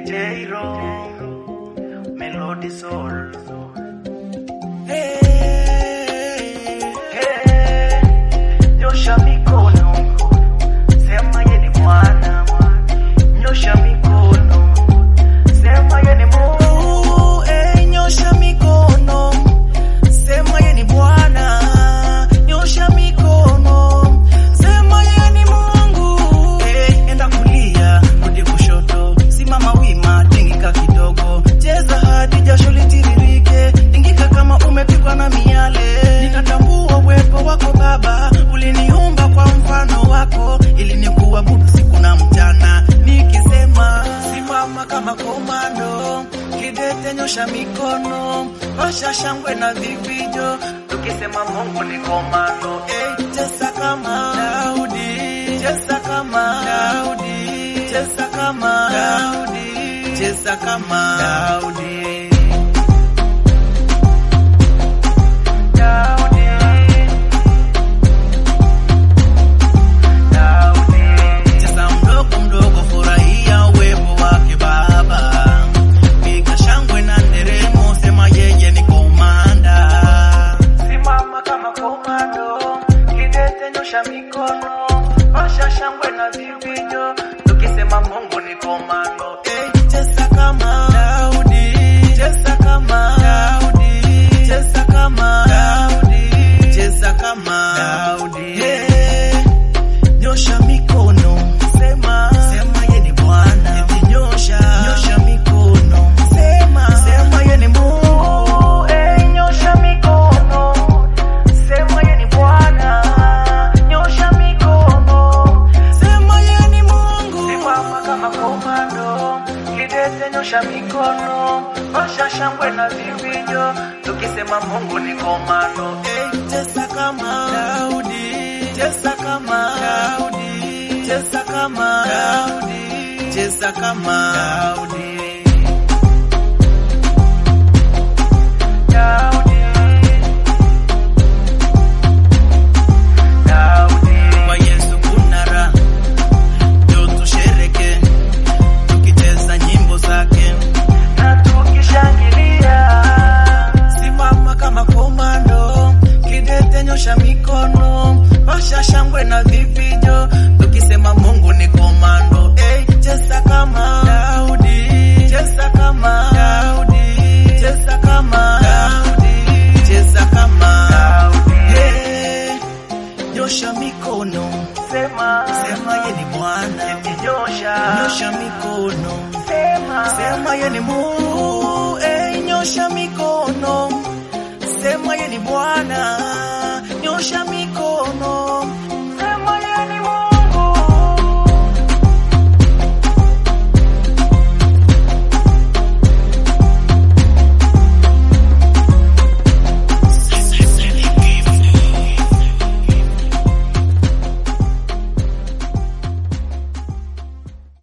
DJ Ro, Melody Soul. Hey, hey, nyosha mikono, sema ye ni Bwana. Nyosha mikono, sema ye ni Mungu. Hey, nyosha mikono, sema ye ni Bwana. Nyosha mikono, sema ye ni Mungu. Hey, enda kulia, rudi kushoto, simama wima, tingika kidogo, cheza hadi jasho litiririke, tingika kama umepigwa na miale. Nikatambua uwepo wako Baba, uliniumba kwa mfano wako, ili nikuabudu siku na mchana, nikisema simama kama komando, kidete nyosha mikono, pasha shangwe na vifijo, tukisema Mungu ni komando. Hey, cheza kama Daudi, cheza kama Daudi, cheza kama Daudi, cheza kama Daudi. Daudi. Daudi. Cheza mdogo mdogo, furahia uwepo wake Baba, piga shangwe na nderemo, sema yeye ni komanda. Simama kama komando, kidete nyosha mikono, pasha shangwe na vifijo, tukisema Mungu ni komando. Hey, cheza kama Daudi, cheza kama Daudi, cheza kama Daudi, cheza kama Daudi. Hey, nyosha mikono, sema sema ye ni Bwana, eti nyosha nyosha mikono, sema sema ye ni Mungu, hey, nyosha mikono, sema ye ni Bwana, nyosha mikono, sema ye ni Mungu, simama kama komando, kidete nyosha mikono, pasha shangwe na vifijo, tukisema Mungu ni komando, hey, cheza kama Daudi, cheza kama Daudi, cheza kama Daudi, cheza kama Daudi. Daudi. Daudi. Kwa Yesu kuna raha, ndio tushereke, tukicheza nyimbo zake na tukishangilia. Simama kama komando, kidete nyosha mikono, pasha shangwe na vifijo, tukisema Mungu ni komando. Hey, cheza kama Daudi, cheza kama Daudi, cheza kama Daudi, cheza kama Daudi. Hey, nyosha mikono, sema sema ye ni Bwana, eti nyosha nyosha mikono, sema sema ye ni Mungu, hey, nyosha mikono, sema ye ni Bwana, nyosha mikono